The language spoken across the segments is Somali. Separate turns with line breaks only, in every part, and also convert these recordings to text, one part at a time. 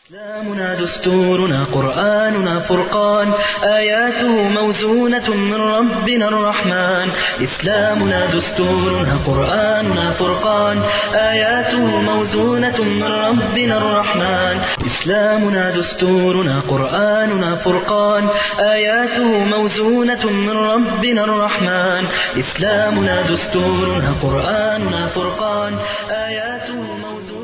إسلامنا دستورنا قرآننا فرقان آياته موزونة من ربنا الرحمن إسلامنا دستورنا قرآننا فرقان آياته موزونة من ربنا الرحمن إسلامنا دستورنا قرآننا فرقان آياته موزونة من ربنا الرحمن إسلامنا دستورنا قرآننا فرقان آياته موزونة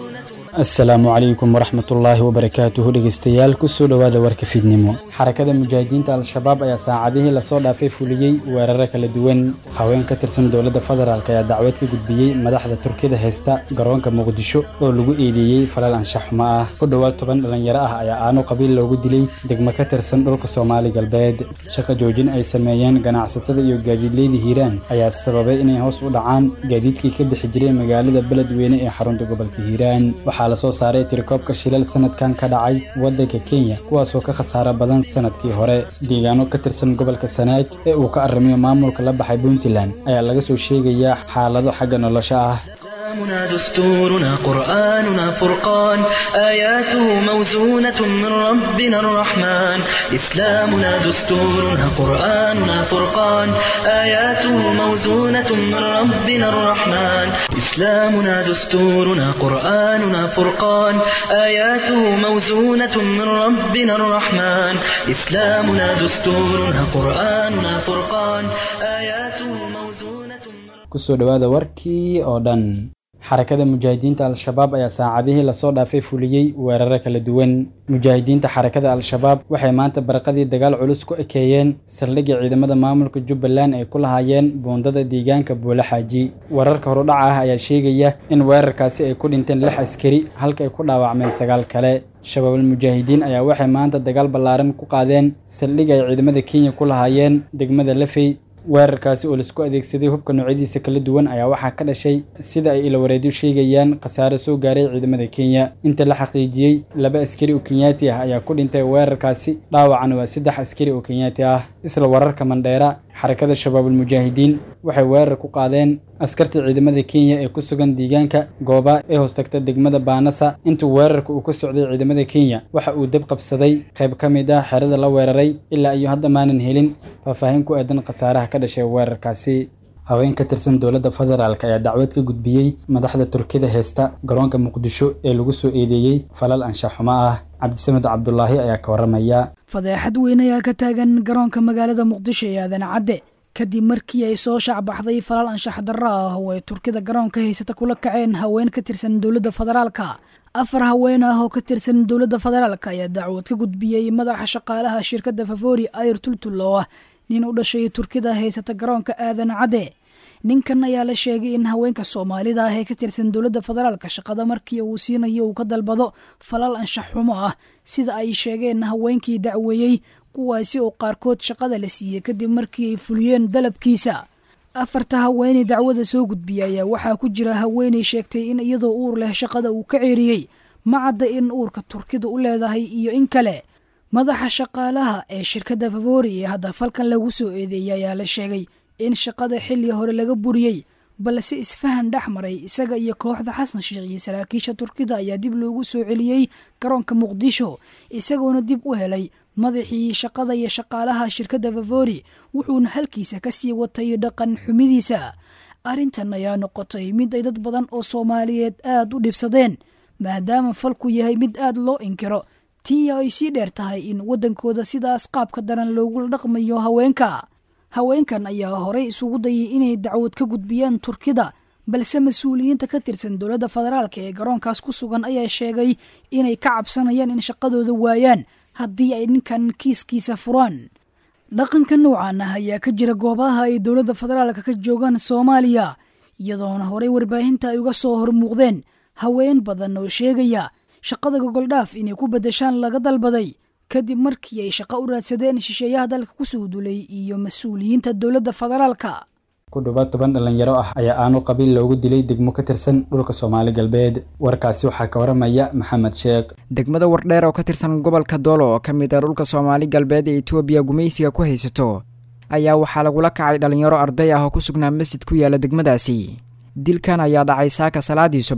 asalaamu calaykum waraxmatullaahi wabarakaatuhu dhegeystayaal kusoo dhowaada warka fiidnimo xarakada mujaahidiinta al-shabaab ayaa saacadihii lasoo dhaafay fuliyey weeraro kala duwan haween ka tirsan dowladda federaalk ayaa dacwad ka gudbiyey madaxda turkida haysta garoonka muqdisho oo lagu eedeeyey falal anshax xumo ah ku dhowaad toban dhallinyaro ah ayaa aano qabiil loogu dilay degmo ka tirsan dhulka soomaali galbeed shaqa joojin ay sameeyeen ganacsatada iyo gaadiidleyda hiiraan ayaa sababay inay hoos u dhacaan gaadiidkii ka bixi jiray magaalada beledweyne ee xarunta gobolka hiiraan waxaa lasoo saaray tirikoobka shilal sanadkan ka dhacay waddanka kenya kuwaasoo ka khasaaro badan sanadkii hore deegaano ka tirsan gobolka sanaag ee uu ka arrimayo maamulka la baxay puntland ayaa laga soo sheegayaa xaalado xagga nolosha ah
إسلامنا دستورنا قرآننا فرقان آياته موزونة من ربنا الرحمن إسلامنا دستورنا قرآننا فرقان آياته موزونة من ربنا الرحمن إسلامنا دستورنا قرآننا فرقان آياته موزونة من ربنا الرحمن إسلامنا دستورنا قرآننا فرقان آياته موزونة من
kusoo dhowaada warkii oo dhan xarakada mujaahidiinta al-shabaab ayaa saacadihii lasoo dhaafay fuliyey weeraro kala duwan mujaahidiinta xarakada al-shabaab waxay maanta baraqadii dagaal culus ku ekeeyeen saldhigga ciidamada maamulka jubbaland ay ku lahaayeen buundada deegaanka buule xaaji wararka horudhaca ah ayaa sheegaya in weerarkaasi ay ku dhinteen lix askari halka ay ku dhaawacmeen sagaal kale shabaabul mujaahidiin ayaa waxay maanta dagaal ballaaran ku qaadeen saldhigga ay ciidamada kenya ku lahaayeen degmada lafey weerarkaasi oo laisku adeegsaday hubka noocyadiisa kala duwan ayaa waxaa ka dhashay sida ay ilawareedyo sheegayaan khasaare soo gaaray ciidamada kenya inta la xaqiijiyey laba askari oo kenyaati ah ayaa ku dhintay weerarkaasi dhaawacana waa saddex askari oo kenyaati ah isla wararka mandheera xarakada shabaabul mujaahidiin waxay weerar ku qaadeen askarta ciidamada kenya ee ku sugan deegaanka gooba ee hoostagta degmada baanasa intuu weerarka uu ka socday ciidamada kenya waxa uu dab qabsaday qayb ka mid ah xerada la weeraray ilaa iyo hadda maanan helin faahfaahin ku aadan khasaaraha ka dhashay weerarkaasi haween ka tirsan dowladda federaalk ayaa dacwad ka gudbiyey madaxda turkida heesta garoonka muqdisho ee lagu soo eedeeyey falal anshax xumo ah cabdisamed cabdulaahi ayaa ka waramaya
fadeexad weyn ayaa ka taagan garoonka magaalada muqdisho ee aadan cadde kadib markii ay soo shacbaxday falal anshax darro ah oo ay turkida garoonka haysata kula kaceen haween ka tirsan dowladda federaalka afar haween ah oo ka tirsan dowladda federaalk ayaa dacwad ka gudbiyey madaxa shaqaalaha shirkadda favori ayr tultul oo ah nin u dhashay turkida haysata garoonka aadan cadde ninkan ayaa la sheegay in haweenka soomaalida ah ee ka tirsan dowladda federaalka shaqada markii uu siinayo uu ka dalbado falal anshax xumo ah sida ay sheegeen haweenkii dacweeyey kuwaasi oo qaarkood shaqada la siiyey kadib markii ay fuliyeen dalabkiisa afarta haweeney dacwada soo gudbiya ayaa waxaa ku jira haweeney sheegtay in iyadoo uur leh shaqada uu ka ceeriyey ma cadda in uurka turkida u leedahay iyo in kale madaxa shaqaalaha ee shirkadda favori ee hadda falkan lagu soo eedeeyay ayaa la sheegay in shaqada xilli hore laga buriyey balse isfahan dhex maray isaga iyo kooxda xasan sheekh iyo saraakiisha turkida ayaa dib loogu soo celiyey garoonka muqdisho isagoona dib u helay madaxii shaqada iyo shaqaalaha shirkadda favori wuxuuna halkiisa ka sii watay dhaqan xumidiisa arrintan ayaa noqotay mid ay dad badan oo soomaaliyeed aad u dhibsadeen maadaama falku yahay mid aad loo inkiro tii ay sii dheer tahay in waddankooda sidaas qaabka daran loogula dhaqmayo haweenka haweenkan ayaa horey isugu dayay inay dacwad ka gudbiyaan turkida balse mas-uuliyiinta ka tirsan dowladda federaalk ee garoonkaas ku sugan ayaa sheegay inay ka cabsanayaan in shaqadooda waayaan haddii ay ninkan kiiskiisa furaan dhaqanka noocan ah ayaa ka jira goobaha ay dowladda federaalka ka joogaan soomaaliya iyadoona horey warbaahinta ay uga soo hormuuqdeen haween badan oo sheegaya shaqada gogoldhaaf inay ku beddeshaan laga dalbaday kadib markii ay shaqo u raadsadeen shisheeyaha dalka kusoo dulay iyo mas-uuliyiinta dowladda federaalka
ku dhowaad toban dhallinyaro ah ayaa aanu qabiil loogu dilay degmo ka tirsan dhulka soomaali galbeed warkaasi waxaa ka waramaya maxamed sheekh
degmada wardheer oo ka tirsan gobolka doolo oo ka mid ah dhulka soomaali galbeed ee etoobiya gumaysiga ku haysato ayaa waxaa lagula kacay dhallinyaro arday ah oo ku sugnaa masjid ku yaala degmadaasi dilkan ayaa dhacay saaka salaadii subax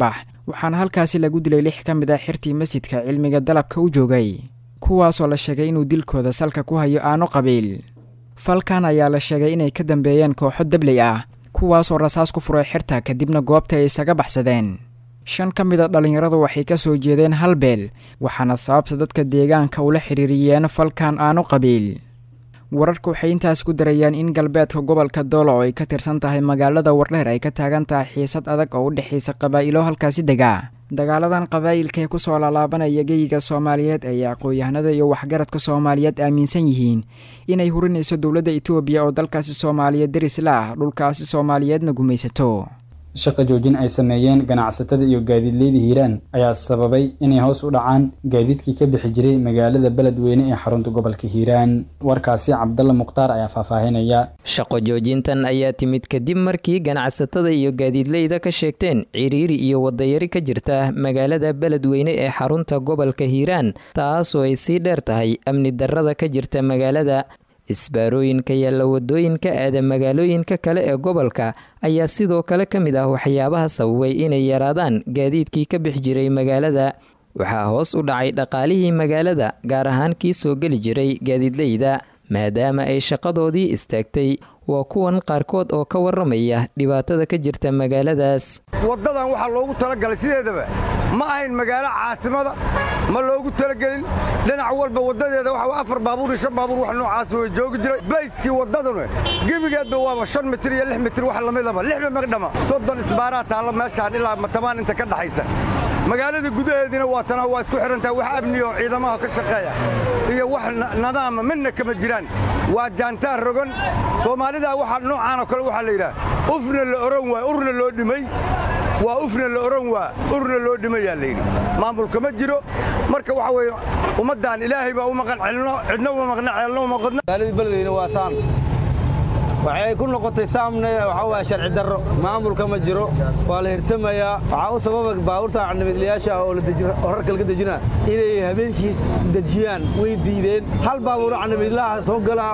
waxaana halkaasi lagu dilay lix ka mid ah xirtii masjidka cilmiga dalabka u joogay kuwaasoo la sheegay inuu dilkooda salka ku hayo aano qabiil falkan ayaa la sheegay inay ka dambeeyeen kooxo dabley ah kuwaasoo rasaas ku furay xirta kadibna goobta ay isaga baxsadeen shan ka mid a dhallinyaradu waxay ka soo jeedeen hal beel waxaana sababta dadka deegaanka ula xiriiriyeen falkan aano qabiil wararka waxay intaas ku darayaan in galbeedka gobolka doolo oo ay ka tirsan tahay magaalada wardheer ay ka taagan tahay xiisad adag oo u dhexaysa qabaa'ilo halkaasi dega dagaaladan qabaa'ilka ee kusoo laalaabanaya geyiga soomaaliyeed ayay aqoon-yahanada iyo waxgaradka soomaaliyeed aaminsan yihiin inay hurinayso dowladda etoobiya oo dalkaasi soomaaliyeed deris la ah dhulkaasi soomaaliyeedna gumaysato
shaqa joojin ay sameeyeen ganacsatada iyo gaadiidleyda hiiraan ayaa sababay inay hoos u dhacaan gaadiidkii ka bixi jiray magaalada beledweyne ee xarunta gobolka hiiraan warkaasi cabdalla mukhtaar ayaa faahfaahinaya
shaqo joojintan ayaa timid kadib markii ganacsatada iyo gaadiidleyda ka sheegteen ciriiri iyo wadayari ka jirta magaalada beledweyne ee xarunta gobolka hiiraan taasoo ay sii dheer tahay amni darrada ka jirta magaalada isbaarooyinka yaalla wadooyinka aada magaalooyinka kale ee gobolka ayaa sidoo kale ka mid ah waxyaabaha sababay inay yaraadaan gaadiidkii ka bixi jiray magaalada waxaa hoos u dhacay dhaqaalihii magaalada gaar ahaan kii soo geli jiray gaadiidleyda maadaama ay shaqadoodii istaagtay waa kuwan qaarkood oo ka waramaya dhibaatada ka jirta magaaladaas
waddadan waxaa loogu talagalay sideedaba ma ahayn magaalo caasimada ma loogu talagelin dhinac walba waddadeeda waxa afar baabuur iyo shan baabuur wax noocaas way joogi jiray bayskii waddaduna gebigeedba waaba shan mitir iyo lix mitir wax lamidaba lixba magdhama soddon isbaaraa taalla meeshaan ilaa matamaan inta ka dhaxaysa magaalada gudaheediina waa tana waa isku xidhantahay wax amniya oo ciidamaha ka shaqeeya iyo wax nadaama midna kama jiraan waa jaantaan rogan soomaalidaa waxa noocaan oo kale waxaa la yidhaha ufna la oran waay urna loo dhimay waa ufna la oran waa urna loo dhimayaa layidhi maamulka ma jiro marka waxa weeye ummaddan ilaahay baa u maqan celno cidna uma maqna ceelna uma qodna
magaaladii beledweyne waa saan waxay ku noqotay saamne waxaa waaya sharci darro maamulka ma jiro waa la hirtamayaa waxaa u sababa baabuurta candhimidlayaasha oo rarka laga dejina inay habeenkii dejiyaan way diideen hal baabuur candhimidlaha soo gala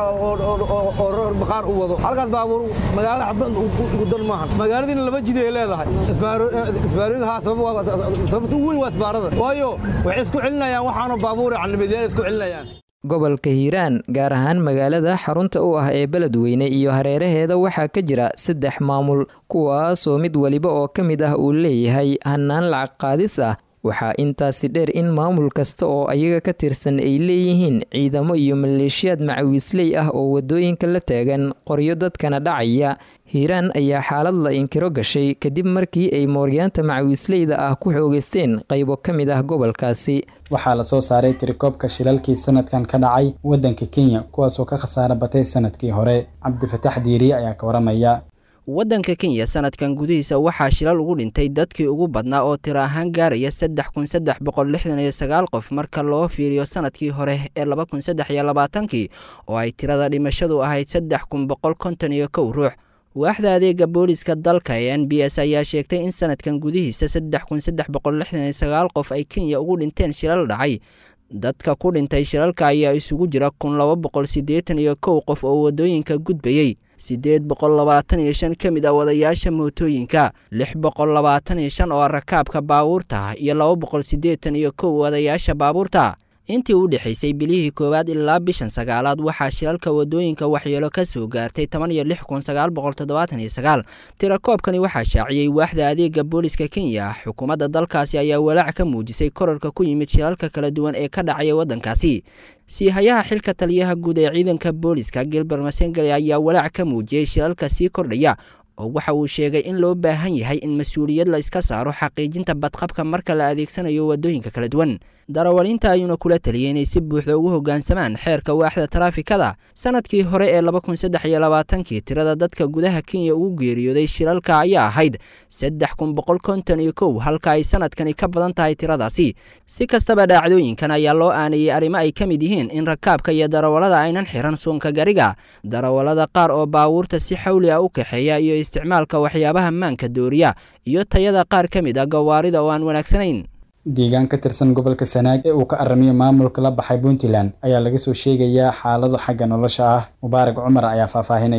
oo rar baqaar u wado halkaas baabuur magaalada xabad gudan maahan magaaladiina laba jidi ay leedahay isbaarooyinka sababta u weyn waa isbaarada waayo waxay isku celinayaan waxaanu baabuur candhimidlayaal isku celinayaan
gobolka hiiraan gaar ahaan magaalada xarunta u ah ee beledweyne iyo hareeraheeda waxaa ka jira saddex maamul kuwaasoo mid weliba oo ka mid ah uu leeyahay hannaan lacag qaadis ah waxaa intaasi dheer in maamul kasta oo ayaga ka tirsan ay leeyihiin ciidamo iyo maleeshiyaad macawiisley ah oo waddooyinka la taagan qoryo dadkana dhacaya hiiraan ayaa xaalad la inkiro gashay kadib markii ay mooryaanta macawiisleyda ah ku xoogeysteen qaybo ka mid ah gobolkaasi
waxaa lasoo saaray tirikoobka shilalkii sanadkan ka dhacay waddanka kenya kuwaasoo ka khasaaro batay sanadkii hore cabdifatax diiriye ayaa ka waramaya
waddanka kenya sanadkan gudihiisa waxaa shilal ugu dhintay dadkii ugu badnaa oo tiro ahaan gaaraya saddex kun saddex boqol lixdan iyo sagaal qof marka loo fiiriyo sanadkii hore ee laba kun saddex iyo labaatankii oo ay tirada dhimashadu ahayd saddex kun boqol konton iyo kow ruux waaxda adeega booliska dalka ee n b s ayaa sheegtay in sanadkan gudihiisa saddex kun saddex boqol lixdan iyo sagaal qof ay kenya ugu dhinteen shilal dhacay dadka ku dhintay shilalka ayaa isugu jira kun laba boqol siddeetan iyo kow qof oo waddooyinka gudbayey siddeed boqol labaatan iyo shan ka mid ah wadayaasha mootooyinka lix boqol labaatan iyo shan oo rakaabka baabuurta iyo laba boqol siddeetan iyo kow wadayaasha baabuurta intii u dhexaysay bilihii koowaad ilaa bishan sagaalaad waxaa shilalka waddooyinka waxyeelo ka soo gaartay toban iyo lix kun sagaal boqol toddobaatan iyo sagaal tirakoobkani waxaa shaaciyey waaxda adeega booliska kenya xukuumadda dalkaasi ayaa walaac ka muujisay korarka ku yimid shilalka kala duwan ee ka dhacaya waddankaasi siihayaha xilka taliyaha guud ee ciidanka booliska gilber masengeli ayaa walaac ka muujiyey shilalka sii kordhaya oo waxa uu sheegay in loo baahan yahay in mas-uuliyad la iska saaro xaqiijinta badqabka marka la adeegsanayo waddooyinka kala duwan darawaliinta ayuuna kula taliyay inay si buuxda ugu hoggaansamaan xeerka waaxda taraafikada sanadkii hore ee laba kun saddex iyo labaatankii tirada dadka gudaha kenya ugu geeriyooday shilalka ayaa ahayd saddex kun boqol konton iyo kow halka ay sanadkani ka badan tahay tiradaasi si kastaba dhaacdooyinkan ayaa loo aanayey arrimo ay ka mid yihiin in rakaabka iyo darawallada aynan xiran suunka gariga darawallada qaar oo baabuurta si xawli ah u kaxeeya iyo isticmaalka waxyaabaha maanka dooriya iyo tayada qaar ka mid ah gawaarida oo aan wanaagsanayn
deegaan ka tirsan gobolka sanaag ee uu ka aramiyo maamulka la baxay puntland ayaa laga soo sheegayaa xaalado xagga nolosha ah mubaarak cumar ayaa faahfaahinaya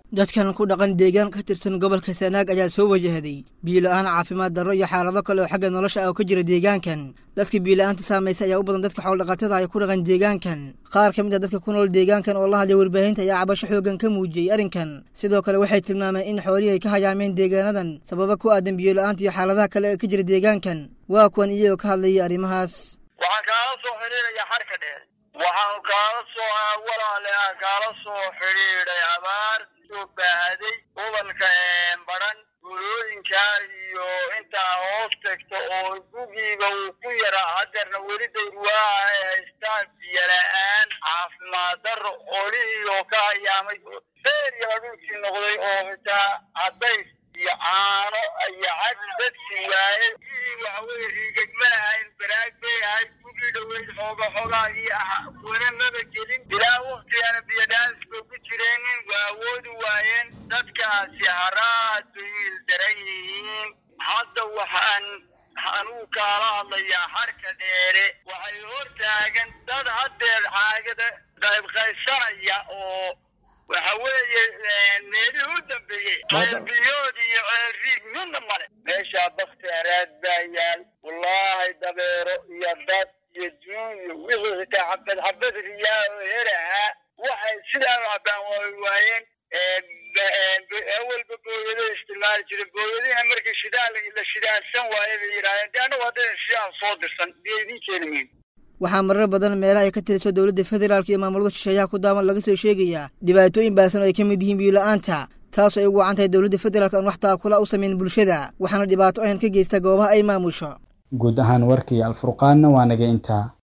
dadkan ku dhaqan deegaan ka tirsan gobolka sanaag ayaa soo wajahday biyo-la-aan caafimaad darro iyo xaalado kale oo xagga nolosha ah oo ka jira deegaankan dadka biyo-la-aanta saamaysay ayaa u badan dadka xoolodhaqatada ay ku dhaqan deegaankan qaar ka mid a dadka ku nool deegaankan oo la hadlay warbaahinta ayaa cabasho xoogan ka muujiyey arrinkan sidoo kale waxay tilmaameen in xoolihii ay ka hayaameen deegaanadan sababa ku aadan biyo-la-aanta iyo xaaladaha kale ee ka jira deegaankan waa kuwan iyagoo ka hadlayay arrimahaas
waxaan kaala soo xidhiidhaya xarka dheer waxaanu kaala soo walaale aan kaala soo xidhiidhay abaar soo baahaday gobolka baran gulooyinka iyo intaa hoos tagto oo gugiiba uu ku yaraa hadeerna weli dawrwaaha ay haystaan biyola-aan caafimaad darro olihii oo ka hayaamay beeriyaa dhulkii noqday oo xitaa cadays iyo caano iyo cad dadkii waayey waxaweye riigag ma ahayn baraag bay ahayd gugii dhaweyd xooga xoogaagii ah wana maba gelin ilaa waktigana biyodhaanis bay ku jireenin waa awoodi waayeen dadkaasi haraad bay ildaran yihiin hadda waxaan anuu kaala hadlayaa xarka dheere waxay hor taagan dad haddeer caagada qaybqaysanaya oo waxa weeye meelihii u dambeeyey ceelbiyood iyo ceelriig midna male meeshaa bakti araad baa yaal wallaahi dabeero iyo dad iyo duunyo wixii xitaa xabad xabad riyaa oo helahaa waxay sidaa cabaan way waayeen awalba booyado isticmaali jira booyadina markii shidaal la shidaansan waaye bay yidhahdeen de annagu haddayna shidaal soo dirsan biyo idiin keeni mayno
waxaa marar badan meelaha ay ka tiriso dowladda federaalk iyo maamulada shisheeyaha ku daawan laga soo sheegayaa dhibaatooyin baasan oo ay ka mid yihiin biyo-la-aanta taasoo ay ugu wacan tahay dowladda federaalk aan wax taakula u samayn bulshada waxaana dhibaato ahan ka geysta goobaha ay maamusho
guud ahaan warkii alfurqaanna waa naga intaa